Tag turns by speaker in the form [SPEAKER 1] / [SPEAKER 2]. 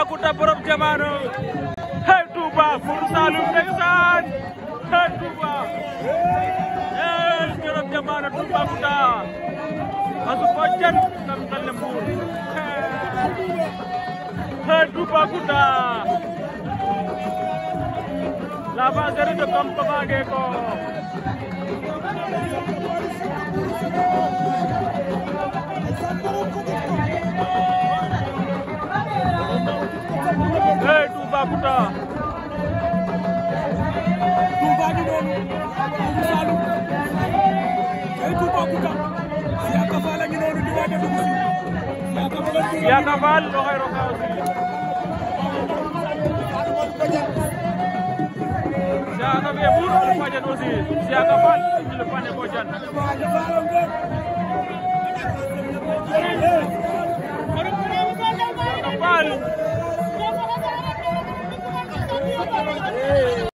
[SPEAKER 1] Toubacouta borom jamono hey Touba Four Saloum ndeysaan hey Touba hey borom jamono Toubacouta asu ko jan kam talle Mbour hey Toubacouta la vacherie de Kampamage ko hey Toubacouta
[SPEAKER 2] Touba gi noonu Four Saloum ay Toubacouta Siaka Fall a ngi noonu di waaj a dugg si Siaka Fall
[SPEAKER 1] Siaka Fall oxey roka aussi Siaka fe Mbour le Fadiane aussi Siaka Fall le Fane Bodiane Siaka Fall